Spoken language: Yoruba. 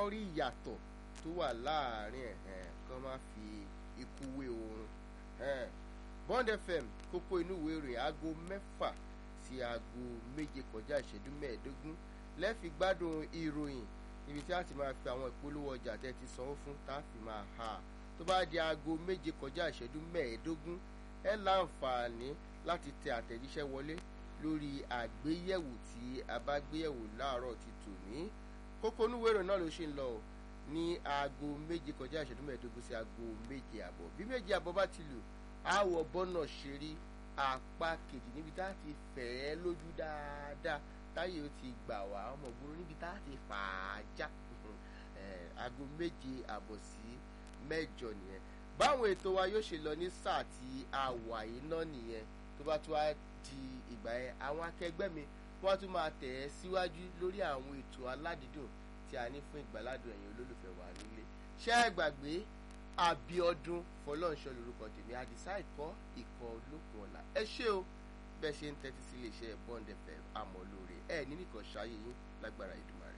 kán rí ìyàtọ̀ tó wà láàrin ẹ̀ kán má fi ikú wé oorun Bond FM kókó inú ìwé ìròyìn aago mẹ́fà sí aago méje kọjá ìṣẹ́jú mẹ́ẹ̀ẹ́dógún lẹ́ẹ̀fi gbádùn ìròyìn ibi tí a ti máa fi àwọn ìpolówó ọjà tẹ́ ti sanwó fún tá a fi máa ha tó bá di aago méje kọjá ìṣẹ́jú mẹ́ẹ̀ẹ́dógún ẹ láǹfààní láti tẹ àtẹ̀jíṣẹ́ wọlé lórí àgbéyẹ̀wò tí a bá gbéyẹ̀wò láàárọ̀ ti tòní kókó onúwèrè náà ló ṣe ń lọ ní aago méje kọjá ìṣẹ́jú mẹ́ẹ̀ẹ́dógún sí aago méje àbọ̀ bí méje àbọ̀ bá ti lù àwọ̀ bọ́nà ṣe rí apá kejì níbi tá a ti fẹ̀ ẹ́ lójú dáadáa táyé ó ti gbà wá ọmọ ògbóró níbi tá a ti fà á já aago méje àbọ̀ sí mẹ́jọ nìyẹn báwọn ètò wa yóò ṣe lọ ní sáà tí a wà yìí náà nìyẹn tó bá tún wá di ìgbà yẹn àwọn akẹgbẹ́ mi wọ́n tún máa tẹ̀ ẹ́ síwájú lórí àwọn ètò aládìídùn tí a ní fún ìgbàládùn ẹ̀yin olólùfẹ́ wa nílé ṣé ẹ gbàgbé Abíọ́dún Fọlọ́runṣọ́ lórúkọ tèmi àdìsá ìkọ́ ìkọ́ olókùn ọ̀la ẹ ṣé o bẹ́ẹ̀ ṣe ń tẹ́tí sí iléeṣẹ́ Bond FM àmọ́ lóore ẹ̀ ní nìkan ṣáyé yín lágbára Èdùmàrè.